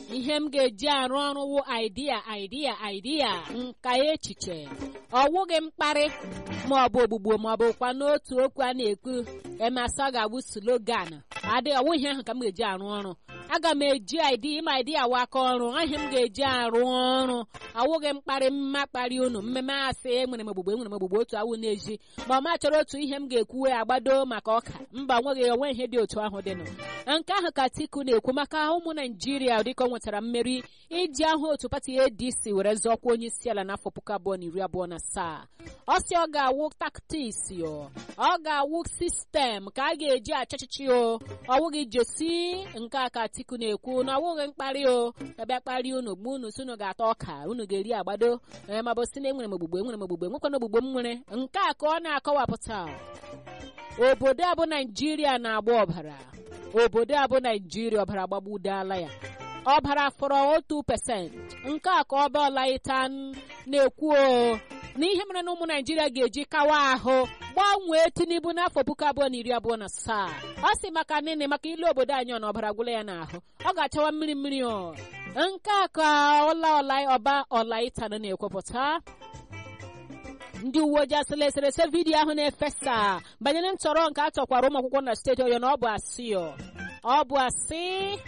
ihe m ga-eji arụ ọrụ wụ idea idea idea nka echiche ọwụghị mkparị ma ọ bụ ogbugbo ma ọ bụkwa n'otu okwu a na-ekwu emasa ga-abụ slogan adị ọwụ ihe ahụ ka m ga-eji arụ ọrụ aga m eji idea ịma idea wa aka ọrụ ihe m ga-eji arụ ọrụ awụghị mkparị mma kparị unu mmemme asị enwere m ogbugbo enwere m ogbugbo otu awụ na-eji ma ọ ma chọrọ otu ihe m ga-ekwuwe agbado maka ọka mba nweghị onwe ihe dị otu ahụ dịnụ nke ahụ ka Atiku na-ekwu maka ụmụ Naijiria dịka ọ nwetara mmeri iji ahụ otu pati ADC were zọọkwa onye isi ala n'afọ puku abụọ na iri abụọ na asaa ọ sị ọ ga-awụ taktiks ọ ga-awụ sistem ka a ga-eji achịchịchị o ọwụghị jesi nke a ka Atiku na-ekwu na ọwụghị mkparị o abịa kparị unu gbu unu si unu ga-ata ọka unu ga-eri agbado ma bụ si na enwere m ogbugbo enwere m ogbugbo enwekwana ogbugbo m nwere nke a ka ọ na-akọwapụta obodo a bụ Naijiria na-agba ọbara obodo a bụ Naijiria ọbara gbagbudaala ya ọbara fọrọ otu pesent nke a ka ọba ọlaịta na-ekwu o na ihe mere na ụmụ Naijiria ga-eji kawa ahụ gbanwee Tinubu n'afọ puku abụọ na iri abụọ na asaa ọ sị maka nene maka ilu obodo anyị ọ na ọbara gwụla ya n'ahụ ọ ga-achawa mmiri mmiri o nke a ka ọla ọla ọba ọlaịta na-ekwupụta ndị uwe ojii asịla eserese vidiyo ahụ na-efesa banyere ntọrọ nke a tọkwara ụmụ akwụkwọ na steeti Ọyọ na ọ bụ asị ọ bụ asị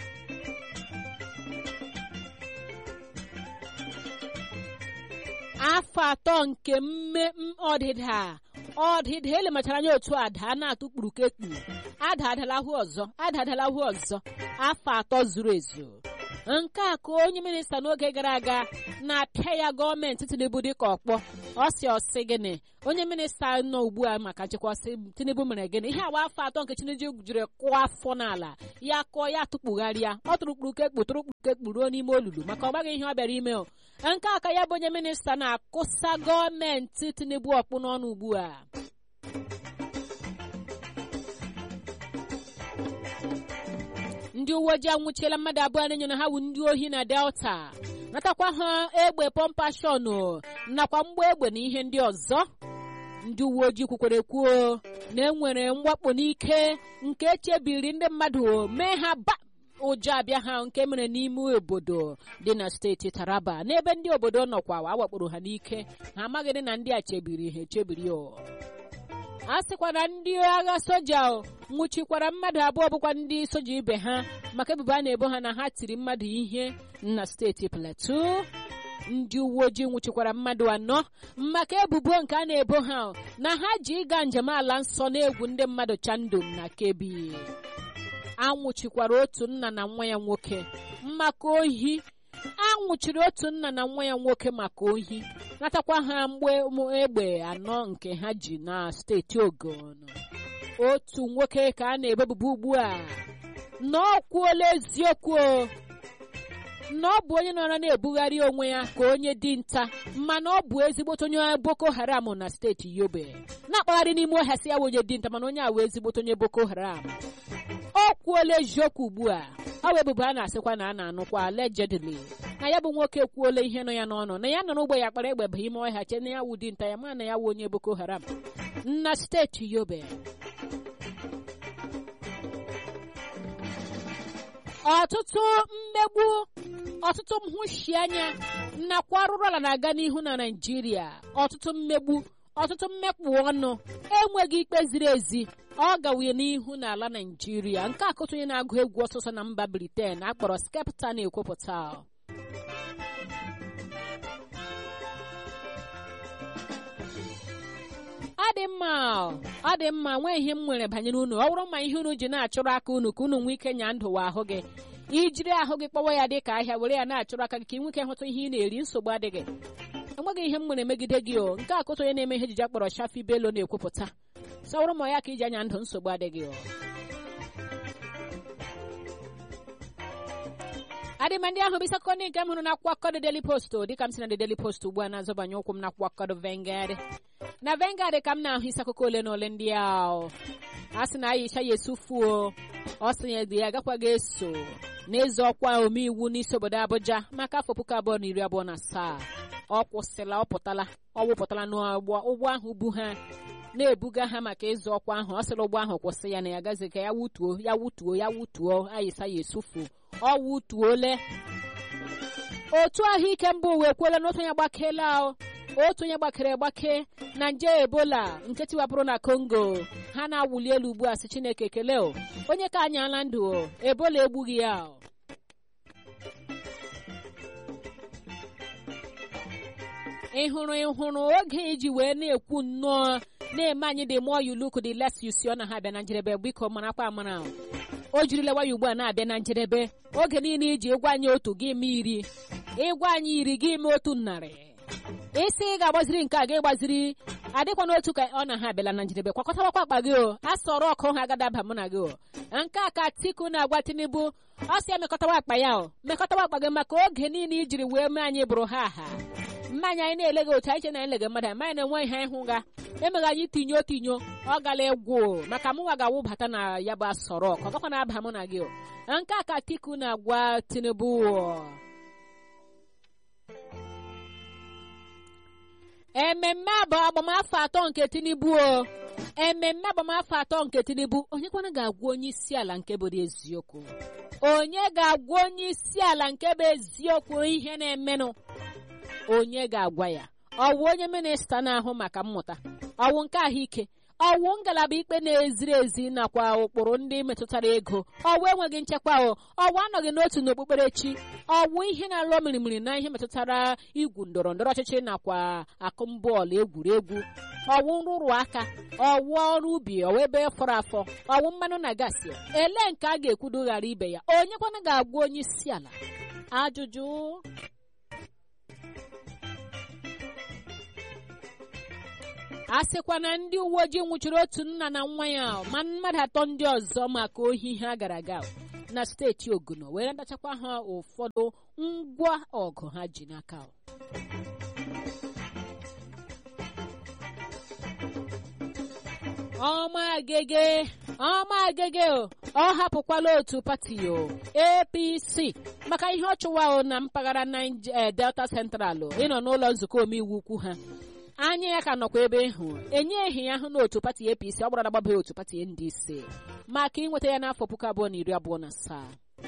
afọ atọ nke mme ọdịda ọdịda elemachara anya otu ada na-atụ kpurukekpu ada adalahụ ọzọ ada adalahụ ọzọ afọ atọ zuru ezu nke a ka onye minista n'oge gara aga na-apịa ya gọọmenti Tinubu dịka ọkpọ ọ si ọsị gịnị onye minista nọ ugbu a maka nchekwa sị Tinubu mere gịnị ihe awa afọ atọ nke Tinubu jiri kụọ afọ n'ala ya kụọ ya tụkpugharịa ọ tụrụ kpurukekpu tụrụ kpurukekpu ruo n'ime olulu maka ọ gbaghị ihe ọ bịara ime o nke aka ya bụ onye minista na-akụsa gọọmenti Tinubu ọkpụ n'ọnụ ugbu a ndị uwe ojii anwụchiela mmadụ abụọ na-enyo na ha wu ndị ohi na Delta natakwa ha egbe pọmpashọn nakwa mgba egbe na ihe ndị ọzọ ndị uwe ojii kwukwere kwuo na enwere mwakpo n'ike nke echebiri ndị mmadụ mee ha ba ụjọ abịa ha nke mere n'ime obodo dị na steeti Taraba n'ebe ndị obodo nọkwa awakporo ha n'ike ha amaghịdị na ndị a chebiri ha echebiri o a sịkwa na ndị agha soja nwụchikwara mmadụ abụọ bụkwa ndị soja ibe ha maka ebubo a na-ebo ha na ha tiri mmadụ ihe na steeti Plateau ndị uwe ojii nwụchikwara mmadụ anọ maka ebubo nke a na-ebo ha na ha ji ịga njem ala nsọ na-egwu ndị mmadụ chandum na Kebbi anwụchikwara otu nna na nwa ya nwoke maka ohi anwụchiri otu nna na nwa ya nwoke maka ohi natakwa ha mgbe egbe anọ nke ha ji na steeti Ogun otu nwoke ka a na-ebebubo ugbu a na ọ kwuola eziokwu na ọ bụ onye nọrọ na-ebugharị onwe ya ka onye dinta mana ọ bụ ezigbote onye Boko Haram na steeti Yobe na-akpagharị n'ime ọhịa si ya bụ onye dinta mana onye a wee ezigbote onye Boko Haram o kwuola eziokwu ugbu a ọ bụ ebubo a na-asịkwa na a na-anụkwa allegedly na ya bụ nwoke ekwuola ihe nọ ya n'ọnụ na ya nọ n'ugbo ya kpara egbe bụ ime ọhịa che na ya wụ dinta ya ma na ya wụ onye Boko Haram na steeti Yobe ọtụtụ mmegbu ọtụtụ nhụsianya nakwa arụrụ ala na-aga n'ihu na Naịjirịa ọtụtụ mmegbu ọtụtụ mmekpụ ọnụ enweghị ikpe ziri ezi ọ gawie n'ihu n'ala Naịjirịa nke akụtụ onye na-agụ egwu ọsọsọ na mba Britain akpọrọ Skepta na-ekwupụta ọ dị mma ọ dị mma nwee ihe m nwere banyere unu ọ bụrụ ma ihe unu ji na-achụrụ aka unu ka unu nwee ike nya ndụ wa ahụ gị ijiri ahụ gị kpọwa ya dị ka ahịa were ya na-achụrụ aka gị ka ị nwee ike hụta ihe ị na-eri nsogbu adịghị enweghị ihe m nwere megide gị o nke akụtụ onye na-eme ihe ejije akpọrọ Shafi Bello na-ekwupụta sọwụrụ ma ya ka iji anya ndụ nsogbu adịghị o adịma ndị ahụ bụ isi akụkọ ndị nke m hụrụ na akwụkwọ akụkọ Daily Post dịka m si na The Daily Post ugbu a na-azọbanye ụkwụ m na akwụkwọ akụkọ Vanguard na Vanguard ka m na-ahụ isi akụkọ ole na ole ndị ahụ a sị na Aisha ya esufuo ọ sị ya dị ya agakwaghị eso n'eze ọkwa omeiwu n'isi obodo Abuja maka afọ puku abụọ na iri abụọ na asaa ọ kwụsịla ọ pụtala ọ wụpụtala n'ụgbọ ụgbọ ahụ bu ha na-ebuga ha maka ịzụ ọkwa ahụ ọ sịrị ụgbọ ahụ kwụsị ya na ya gazi ka ya wutuo ya wutuo ya wutuo Aisha ya esufu ọ wutuole otu ahụike mba ụwa ekwuola na otu onye gbakela otu onye gbakere gbake na nje ebola nke tiwapụrụ na kongo ha na-awụli elu ugbu a si chineke ekele o onye ka anyala ndụ o ebola egbughị ya o ị hụrụ ị hụrụ oge iji wee na-ekwu nnọọ na-eme anyị dị mụọ you look the less you see ọ na ha abịa na njedebe biko marakwa amara o jirila waya ugbu a na-abịa na njedebe oge niile iji ịgwa anyị otu gị ime iri ịgwa anyị iri gị ime otu narị isi ị ga-agbaziri nke a ga-ịgbaziri adịkwa n'otu ka ọ na ha abịala na njedebe kwakọtabakwa akpa gị o a sọrọ ọkụ ha agadaba mụ na gị o nke a ka Atiku na-agwa Tinubu ọ sị ya mekọtawa akpa ya o mekọtawa akpa gị maka oge niile ijiri wee mee anyị bụrụ ha aha mmanya anyị na-ele gị otu anyị che na anyị lega mmadụ amaghị na-enwe ihe ịhụ ga emeghị anyị tinyo tinyo ọ gala egwu maka mụnwa ga-awụbata na ya bụ asọrọ ọkụ ọ gakwa na-aba mụ na gị o nke a ka Atiku na-agwa Tinubu ememme abụ agbamafọ atọ nke Tinubu o ememme agbamafọ atọ nke Tinubu onye kwana ga-agwa onye isi ala nke bụ eziokwu onye ga-agwa onye isi ala nke bụ eziokwu ihe na-emenụ onye ga-agwa ya ọwụ onye minista na-ahụ maka mmụta ọwụ nke ahụike ọwụ ngalaba ikpe na-eziri ezi nakwa ụkpụrụ ndị metụtara ego ọwụ enweghị nchekwa o ọwụ anọghị n'otu n'okpukperechi ọwụ ihe na-alụ mirimiri na ihe metụtara igwu ndọrọ ndọrọ ọchịchị nakwa akụmbọọlụ egwuregwu ọwụ nrụrụ aka ọwụ ọrụ ubi ọwụ ebe fọrọ afọ ọwụ mmanụ na gasị ele nke a ga-ekwudo ghara ibe ya onye kwana ga-agwa onye isi ala ajụjụ a sịkwa na ndị uwe ojii nwụchiri otu nna na nwa ya ma mmadụ atọ ndị ọzọ maka ohi ha gara aga na steeti oguno were ndachakwa ha ụfọdụ ngwa ọgụ ha ji n'aka ọma agege ọma agege ọ hapụkwala otu pati o apc maka ihe ọ chụwa na mpaghara delta central ịnọ n'ụlọ nzukọ omeiwu ukwu ha anya ya ka nọkwa ebe ịhụ enyeghị ya hụ n'otu pati apc ọ gbara agbabeghị otu pati ndc maka inweta ya n'afọ puku abụọ na iri abụọ na asaa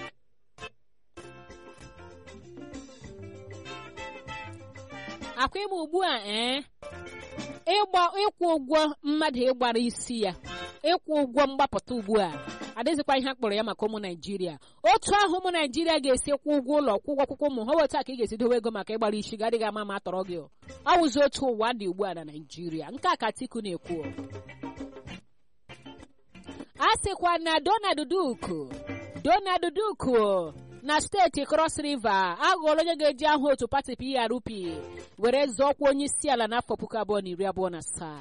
akwa ịma ugbu a ee ịgba ịkwụ ụgwọ mmadụ ịgbara isi ya ịkwụ ụgwọ mgbapụta ugbu a adịzikwa ihe a kpọrọ ya maka ụmụ naijiria otu ahụ ụmụ naijiria ga-esi kwụ ụgwọ ụlọ kwụ ụgwọ akwụkwọ ụmụ ha wetu a ka ị ga-esi dowe ego maka ịgbara isi ga adịghị ama ma atọrọ gị ọ wụzi otu ụwa dị ugbu a na naijiria nke a ka Atiku na-ekwu a sịkwa na Donald Duku Donald Duku na steeti Cross River aghọọla onye ga-eji ahụ otu pati PRP were zọọkwa onye isi ala n'afọ puku abụọ na iri abụọ na asaa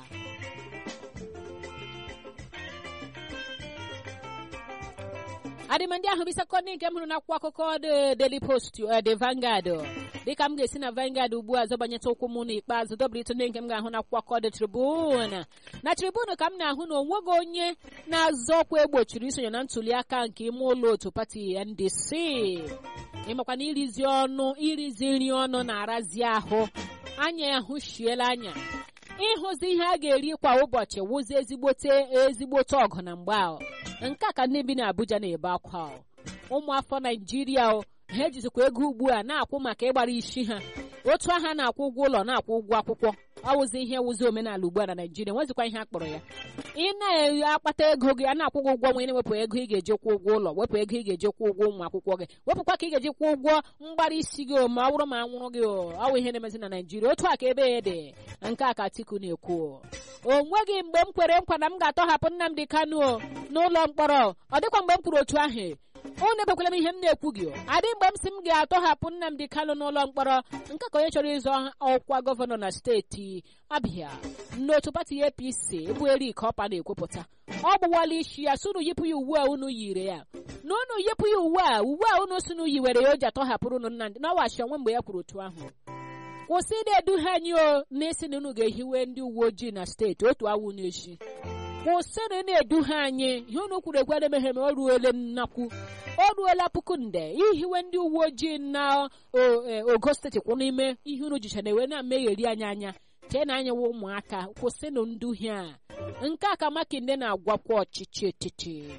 adịmandị ahụ bụ sekọndị nke m hụrụ n'akwụkwọ akụkọ the Daily Post the Vanguard dịka m ga-esi na Vanguard ugbu a zọbanyeta ụkwụ m n'ikpeazụ dobere ndị nke m ga-ahụ n'akwụkwọ akụkọ the Tribune na Tribune ka m na-ahụ na onweghị onye na-azọ ọkwa egbochiri isonye na ntuli aka nke ime ụlọ otu pati NDC ịmakwa na irizi ọnụ irizi nri ọnụ na-arazi ahụ anya ya hụchiela anya ịhụzi ihe a ga-eri kwa ụbọchị wụzi ezigbote ezigbote ọgụ na mgbe ahụ nke a ka ndị bi n'Abuja na-ebe akwa ụmụafọ Naijiria ha ejizikwa ego ugbu a na-akwụ maka ịgbara isi ha otu aha na-akwụ ụgwọ ụlọ na-akwụ ụgwọ akwụkwọ ọwụzi ihe wụzi omenala ugbu a na Naijiria nwezikwa ihe a kpọrọ ya ị na-akpata ego gị a na-akwụ gị ụgwọ nwe na-ewepụ ego ị ga-eji kwụ ụgwọ ụlọ wepụ ego ị ga-eji kwụ ụgwọ ụmụ akwụkwọ gị wepụkwa ka ị ga-eji kwụ ụgwọ mgbara isi gị ma ọ bụrụ ma anwụrụ gị ọwụ ihe na-emezi na Naijiria otu a ka ebe ya dị nke a ka Atiku na-ekwu o nweghị mgbe m kwere nkwa na m ga-atọhapụ Nnamdi Kanu n'ụlọ mkpọrọ ọ dịkwa mgbe m kwuru otu ahụ unu ebekwala m ihe m na-ekwu gị adị mgbe m si m ga-atọhapụ Nnamdi Kanu n'ụlọ mkpọrọ nke ka onye chọrọ ịzọ ọkwa gọvanọ na steeti Abia n'otu pati APC bụ Eric Ọpa na-ekwupụta ọ gbụwala isi ya sunu yipụ ya uwe a unu yiri ya na unu yipụ ya uwe a uwe a unu sunu yiwere ya o ji atọhapụrụ unu Nnamdi n'ọwachi onwe mgbe ya kwuru otu ahụ kwụsị ịna-edu ha anyị o na-esi na unu ga-ehiwe ndị uwe ojii na steeti otu awụ n'echi kwụsịrị na-edu ha anyị ihe unu kwuru ekwe emeghe ma o ruole nnakwu o ruola puku nde ihiwe ndị uwe ojii na ogo steeti kwụ n'ime ihe unu jicha na-ewe na-emegheri anyị anya chee na anyawa ụmụaka kwụsịnụ nduhie a nke a ka makinde na-agwakwa ọchịchị etiti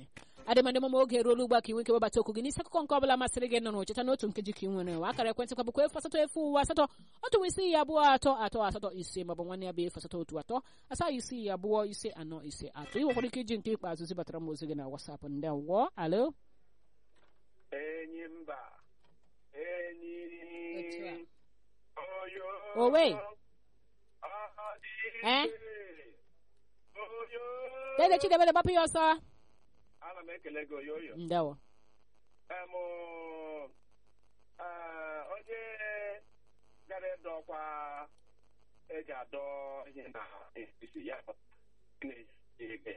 adịmadị mama oge eruola ugbu a ka ị nweke webata okwu gị n'isi akụkọ nke ọbụla masịrị gị nọ n'ocheta n'otu nkeji ka ị nwere wa akara ekwentị kwa bụkwa efu asatọ efu ụwa asatọ otu isi ya abụọ atọ atọ asatọ ise maọbụ nwanne ya bụ efu asatọ otu atọ asaa isi ya abụọ ise anọ ise atọ ị nwekwara ike iji nke ikpeazụ zibatara m ozi gị na wasapụ ndị awọ alo enyi mba enyi Otu oyo Owe. ọdị Eh? oyo dede chidebere gbapụ ya ọsọ ana m ekele gị oyoyo ndewo em eh, onye gara ịdọ ọkwa eji adọ ihe na isi ya na-eji ikpe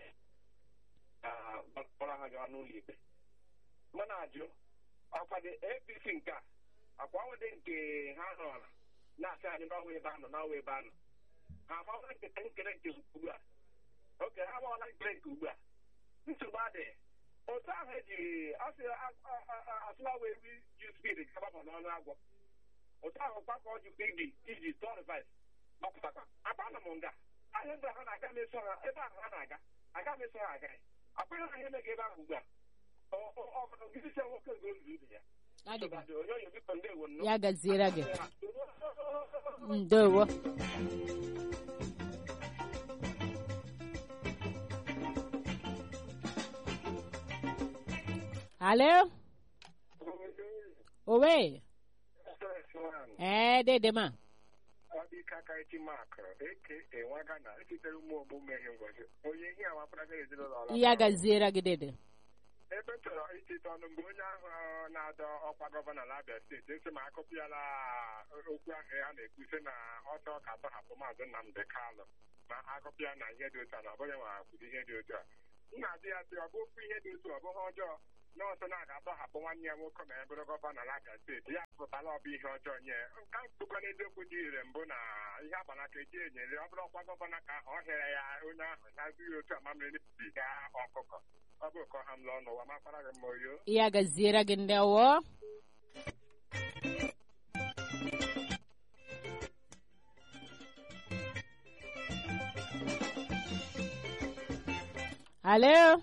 kpọrọ ha gawa n'ụlọ ikpe mana ajụ ọkwa dị apc nke a akwa nwede nke ha nọrọ na-asị anyị n'ọnwa ebe a nọ n'ọnwa ebe a nọ ha amawala nketa nkere nke ugbu a oke ha amawala nkere nke ugbu a nsogbu adịghị otu ahụ ejiri asị asụla wee ri ju spid gabapụ n'ọnụ agwọ otu ahụ kpakọ jikwa iji iji tụọ rivais gbapụtakwa akpa m nga ahịa ndị ha na-aga meso ha ebe ahụ ha na-aga aga meso ha agaghị akpaghị ha ihe mega ebe ahụ ugbu a ọgụgidisi nwoke nke olulu ibe ya adịba Nsogbu adịghị. onyoonyo biko ndewo nnọọ. ya gaziere gị ndewo alo owe ee dede ma ọ dị ka aka echi mak eke enwaga na esitere ụmụ ogbu mmehie ngọzi onye ihe awakwara gị ezinụlọ ọla ya gaziere gị dede ebe m chọrọ icheta ọnụ mgbe onye ahụ na-adọ ọkwa gọvanọ n'Abia steeti esi ma akọpịala okwu ahụ a na-ekwu sị na ọchọ ka atọhapụ maazị Nnamdị Kalụ ma akọpịa na ihe dị otu a na ọ bụghị nwa kwuru ihe dị otu a m na-ajụ ya sị ọ bụ okwu ihe dị otu ọ bụghị ọjọọ na ọsọ na-aga atọhapụ nwanne ya nwoke ma ya bụrụ gọvanọ n'Abia steeti ya pụtala ọ bụ ihe ọjọọ nye nka mkpụkọ n'eziokwu dị ire mbụ na ihe agbanaka eji enyere ọ bụrụ ọkwa gọvanọ ka ọ hịara ya onye ahụ na-azụghị otu amamịrị biga ọkụkọ ọ bụ ụkọ ha m lụọ n'ụwa makwara gị mma oyo ya gaziere gị ndewo alo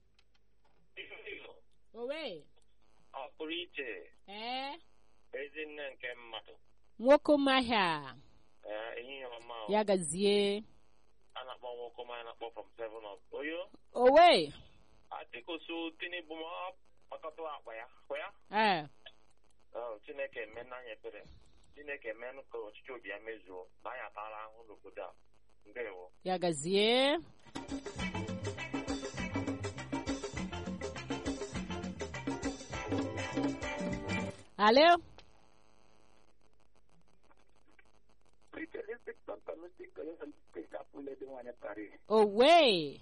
owe ọ pụrụ iche ee ezinne nke mmadụ nwoke mahia ee, ehihie ọma o. ya gazie a na-akpọ nwoke ọma a na-akpọ from seven up oyo owe atịkoso tinubu ma ọ kpakọta akpa ya kwa ya ee Oh, chineke eme n'anya ebere chineke emenụ ka ọchịchị obi ya mezuo na anyị atara ahụ n'obodo a ndewo ya gazie alo owe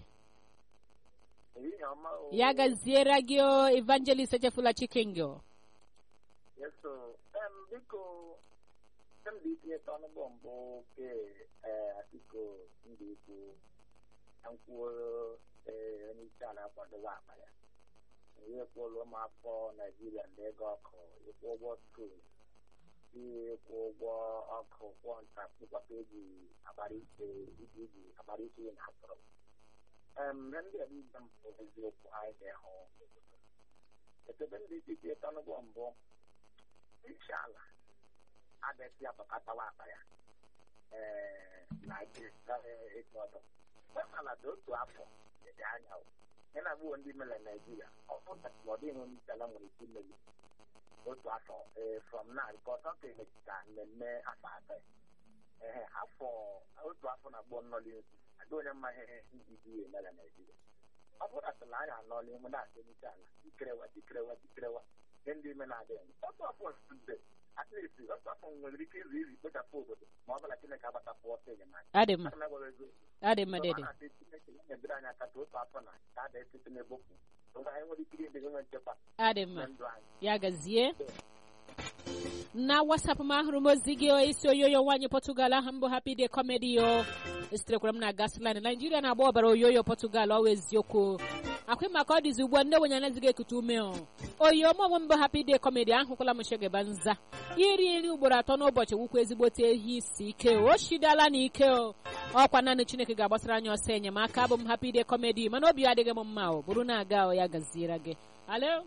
ya gaziere gị o evangelist echefula chikengyo Yeso, em biko ndị itinye ọnụ bọmbụ ke eh atiko ndị ikwu na nkwuo eh onye isi ala akwadowe akpa ya ihe kwụrụ ụmụafọ naijiria ndị ego ọkụ ịkwụ ụgwọ skuul ịkwụ ụgwọ ọkụ kwụọ nta kpụkpata eji agbara ike iji iji agbara ike na atụrụ em ihe ndị a niile mbụ eziokwu anyị ga-ehụ ekebe ndị itinye ọnụ bọmbụ inshala adịsị apakatawa akpa ya ee na etu ọdọ ala dị otu afọ dị anya ya na agbụghọ ndị mere naijiria ọ pụtara na ọ dịghị onye isi ala nwere ike imeli otu afọ ee from now because ọ ka emechita mmemme afọ atọ ee afọ otu afọ na agbụọ nnọli nzu adị onye mma ihe ndidi ya emere naijiria ọ pụtatala anyị anọla ihu na-asị onye isi ala jikerewa jikerewa jikerewa ihe ndị ime na-adịghị otu afọ nzuzo at least otu afọ nwere ike izu izu kpochapụ obodo ma ọ bụla chineke agbatapụ ọsọ enyemaka adị mma Ana m agwara ego adị mma dede na-asị chineke ya nyebere anyị aka ka otu afọ na ka a da-esite n'ebopụ oge anyị nwere ike ịdị nwe nchekwa adị mma na ndụ anyị ya gazie na wasap m ahụrụ m ozi gị isi oyoyo nwaanyị pọtugal aha mbụ happy day comedy yo esiterekwara m na gasline naijiria na-agba ọbara oyoyo pọtugal ọwa eziokwu akwị maka ọ dịzi ugbu a ndị wenye anazighị ekute ume o oyi ọmụọmụ mbụ happy day comedy ahụkwala m shegeba nza iri nri ugboro atọ n'ụbọchị wukwa ezigbote ehi isi ike o shidala na ike o ọkwa naanị chineke ga-agbasara anyị ọsọ enyemaka abụ m happy day comedy mana obi adịghị m mma o bụrụ na-aga o ya gaziere gị alo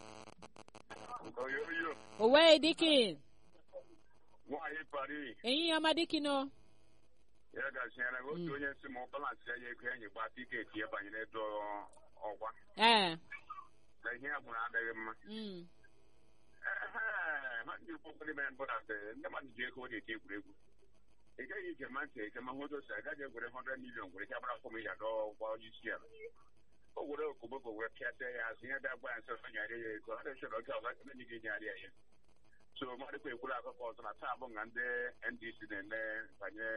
oyoyo owe dikin nwaanyị pari ehihie ọma dikin o ya gaziere gị otu onye si ma balansị ya ego enyi gba tiketi ya banyere edo ọkwa ee na ihe ya gwụrụ adịghị mma mm. Ehe, ha ndị ụfọdụ mere mbụ na ndị mmadụ ji ego ọ na-eti egwuregwu ị gaghị ije ma ntị eke ma hụ otu agaghị egwere 100 milion gwere ya gbara fọm ya dọọ gwa onye isi ala o were okoboko wee pịata ya azụ ihe bịa gwa ya nsọ ọ nyarị ya ego ọ na-echọrọ oge ọzọ enyi gị nyarị ya ya so mmadụkwa ekwuru akụkọ ọzọ na taa bụ nga ndị ndc na-eme banye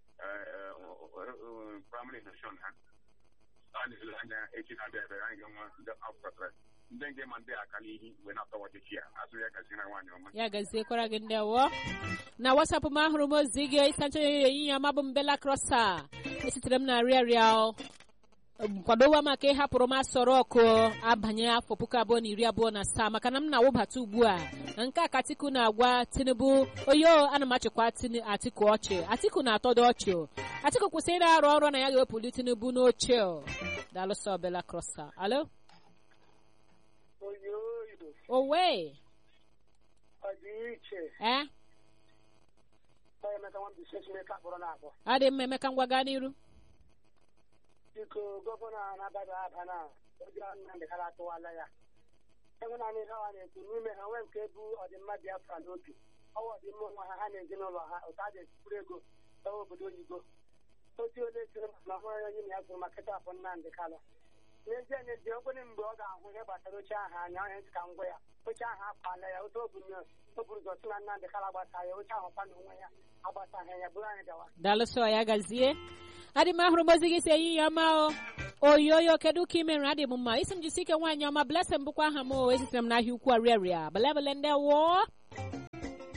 primary election ha a na-ele anya echi na-abịa abịa anyị ga-enwe ndị afọtara ndị nge ma ndị aka n'ihi mgbe na-atọwa ọchịchị ya azụ ya gaziere nwaanyị ọma ya gaziekwara gị ndị awọ na wasapụ m ahụrụ m ozi gị ịsacha ehihie ọma bụ mbela krosa esitere m na rịarịa kwadowa maka ịhapụrụ m asọrọ ọkụ abanye afọ puku abụọ na iri abụọ na asaa maka na m na-awụbata ugbu a na nke a ka atiku na-agwa tinubu oyo ana m achịkwa Tini- atiku ọchị atiku na-atọdo ọchị o. atiku kwụsị ịrụ arụ ọrụ na ya ga-ewepụli tinubu n'oche o. daalụsọ bela krosa alo oyoyo owe ọ dị iche eh ọ emeka nwa mbise chineke akpọrọ na-akpọ adị mma emeka ngwa gaa n'iru biko gọvanọ a na-abada aba na oji nnamdị kara atụwala ya enwe naanị ihe ọha na-ekwu n'ime ha nwee nke bụ ọdịmma biafra n'obi ọwa ọdịmma onwe ha ha na ezinụlọ ha otu a ga-esikwuru ego gawa obodo oyibo otu ole siri na ọhụrụ onye na ya kwuru maka ketapụ nnamdị kala n'ezie n'ezie okwenye mgbe ọ ga-ahụ ihe gbasara oche ahụ anya onye ntị ka ngwa ya oche ahụ akwala ya otu o buru o buru ụzọ si na nnamdị kala gbasa ya oche ahụ kwa na onwe ya agbasaghị ya bụrụ anyị gawa daalụsọ ya gazie adị m ahụrụ m ozi gị si ehihie ọma o oyoyo kedu ka ime nri adị m mma isi m jisi ike nwaanyị ọma blessing bụkwa aha m o esitere m n'ahịa ukwu arịarịa belebele ndị wụọ